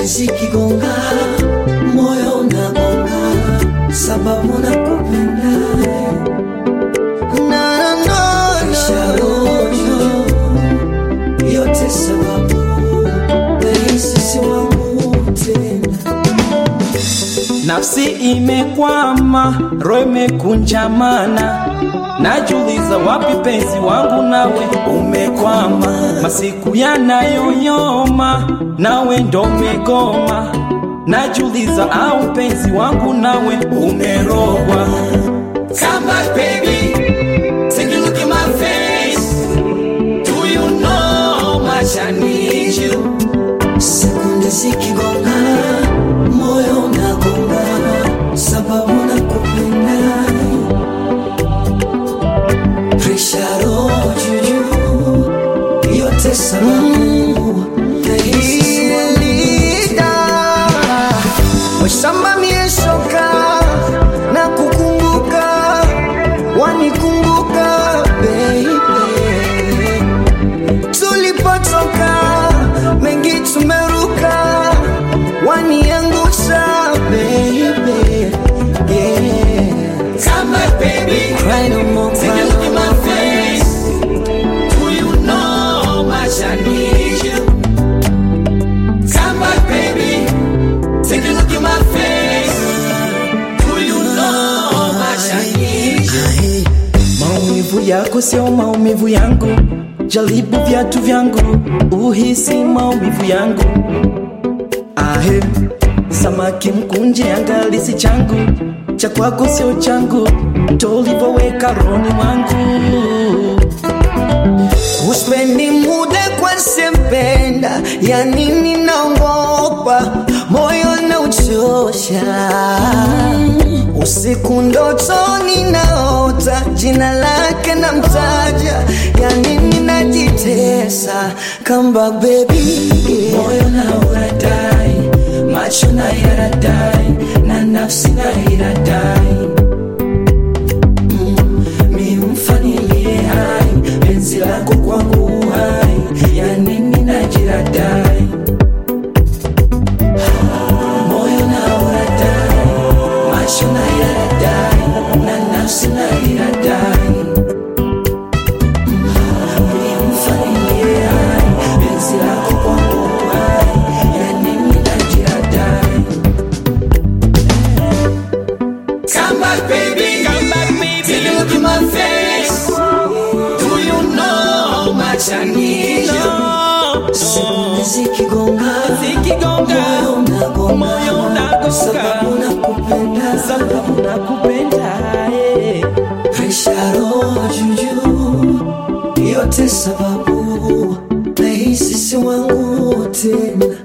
zikigonga moyo unagonga sababu nakupenda na, na, na, na. Rojo, yote sababu nahisi si wangu tena Nafsi imekwama, roho imekunjamana, najuliza wapi penzi wangu, nawe umekwama. Masiku yanayoyoma, nawe ndo umegoma, najuliza au penzi wangu, nawe umerogwa. Come back baby, take a look in my face. Do you know how much I need you? sekunde zikigonga moyo unagonga sababu nakupenda presha roho juujuu yote sababu nahisi si wangu Washamba mieshoka na kukumbuka wanikumbuka baby tulipotoka mengi tumeruka waniangusha baby yeah. Come back baby. Cry no more, Take cry a look in no my more. face. Do you know how much I need you? Come back, baby. Take a look in my face. Do you know how much I need you? Maumivu yako sio maumivu yangu, jaribu viatu vyangu, uhisi maumivu yangu. Ahe, samaki mkunje angalisi changu, cha kwako sio changu, tolivoweka roni mwangu. Uspendi muda kwa sempenda, ya nini naogopa, moyo na uchosha. Usiku ndotoni naota, jina lake na mtaja, ya nini najitesa, come back baby yeah. moyo na uradai, macho na yaradai, na nafsi na iradai. Mm, mi mfanilie hai, penzi lako kwangu hai, ya nini najiradai. Moyo na uradai, macho na yaradai, na nafsi na iradai. Mm, mi mfanilie hai, penzi lako kwangu hai, ya nini najiradai. Come back, baby. Come back, baby. Take a look in my face. Do you know how much I need you? sekunde zikigonga Zikigonga, moyo unagonga moyo unagonga. sababu nakupenda Sababu nakupenda, eh. presha roho juujuu yote sababu nahisi si wangu tena